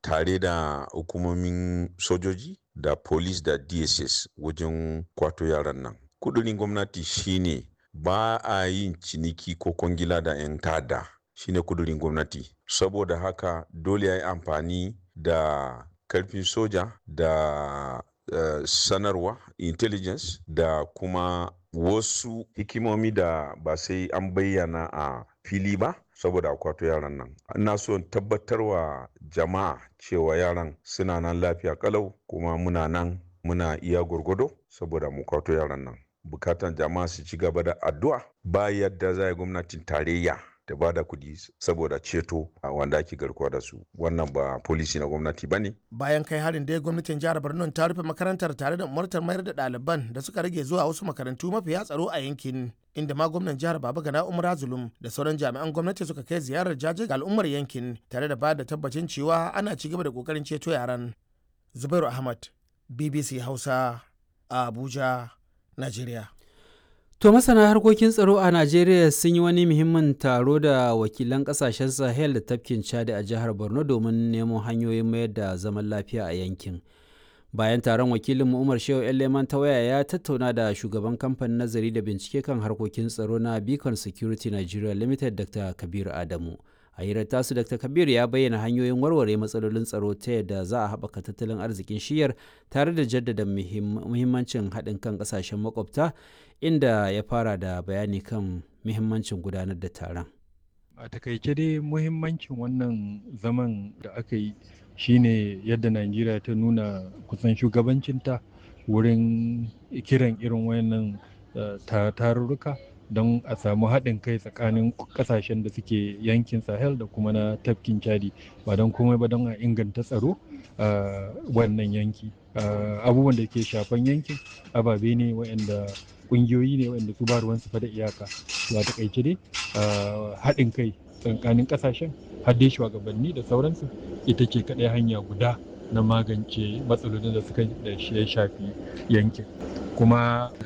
tare da hukumomin sojoji da police da dss wajen kwato yaran nan kudurin gwamnati shine ba a yin ciniki ko kwangila da 'yan tada shine kudurin gwamnati saboda haka dole ya yi amfani da karfin soja da uh, sanarwa intelligence da kuma wasu hikimomi da ba sai an bayyana a fili ba saboda akwato yaran nan ina so tabbatarwa jama'a cewa yaran suna nan lafiya kalau kuma muna nan muna iya gwargwado saboda mu kwato yaran nan bukatan jama'a su ci gaba da addu'a ba yadda za gwamnatin tarayya da ba da kuɗi saboda ceto a wanda ake garkuwa da su wannan ba polisi na gwamnati ba ne. bayan kai harin dai gwamnatin jihar borno ta rufe makarantar tare da umartar mayar da ɗaliban da suka rage zuwa wasu makarantu mafiya tsaro a yankin inda ma gwamnan jihar baba gana umar zulum da sauran jami'an gwamnati suka kai ziyarar jaje ga al'ummar yankin tare da ba da tabbacin cewa ana ci gaba da kokarin ceto yaran zubairu ahmad bbc hausa a abuja najeriya To masana harkokin tsaro a Najeriya sun yi wani muhimmin taro da wakilan kasashen Sahel da tafkin Chad a jihar Borno domin nemo hanyoyin mayar da zaman lafiya a yankin. Bayan taron wakilin Umar Shehu Leman ta waya ya tattauna da shugaban kamfanin nazari da bincike kan harkokin tsaro na Beacon Security Nigeria Limited Dr. Kabir Adamu. a hirar tasu dr kabir ya bayyana hanyoyin warware matsalolin tsaro ta yadda za a haɓaka tattalin arzikin shiyar tare da jaddada muhimmancin haɗin kan ƙasashen makwabta inda ya fara da bayani kan muhimmancin gudanar da taron a takaice dai muhimmancin wannan zaman da aka yi shine yadda najeriya ta nuna kusan shugabancinta wurin kiran irin wayannan tarurruka don a samu haɗin kai tsakanin ƙasashen da suke yankin sahel da kuma na tafkin chadi ba don komai ba don a inganta tsaro a wannan yanki abubuwan da ke shafan yankin ababe ne waɗanda ƙungiyoyi ne waɗanda su ba ruwan su da iyaka ba takaice dai haɗin kai tsakanin ƙasashen har dai shugabanni da sauransu ita ce kaɗai hanya guda na magance matsalolin da suka da ya shafi yankin kuma